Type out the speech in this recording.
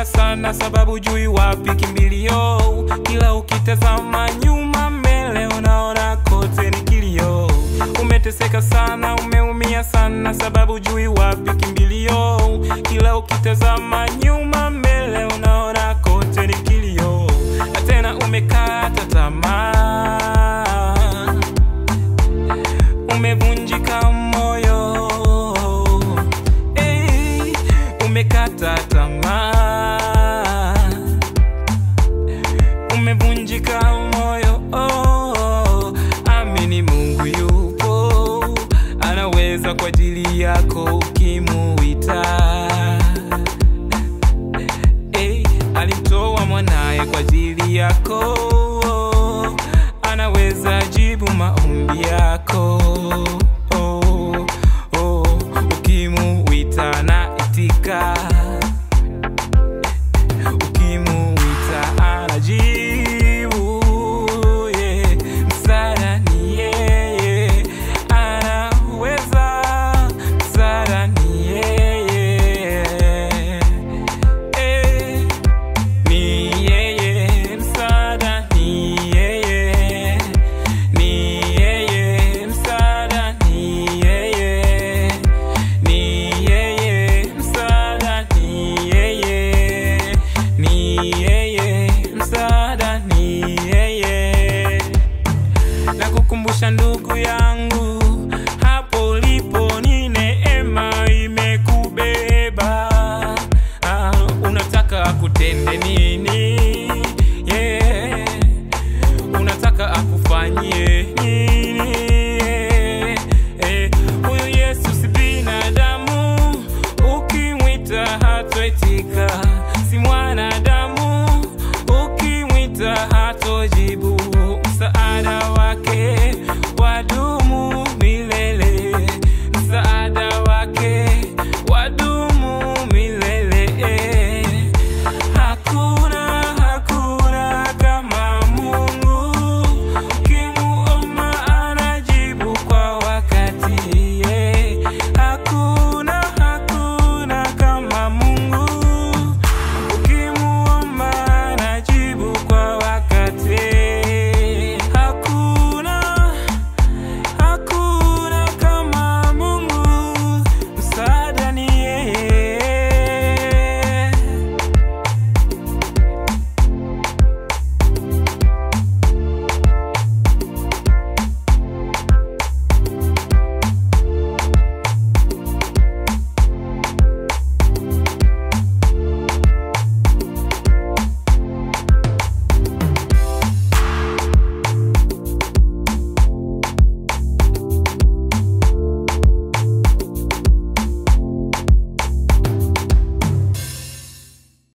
sana sababu jui wapi kimbilio kila ukitazama nyuma mbele unaona kote ni kilio umeteseka sana umeumia sana sababu jui wapi kimbilio kila ukitazama nyuma mbele unaona kote ni kilio na tena umekata tamaa umevunjika moyo hey, umekata tamaa umevunjika moyo oh, amini mungu yupo anaweza kwa ajili yako ukimuita hey, alimtoa mwanaye kwa ajili yako anaweza jibu maombi yako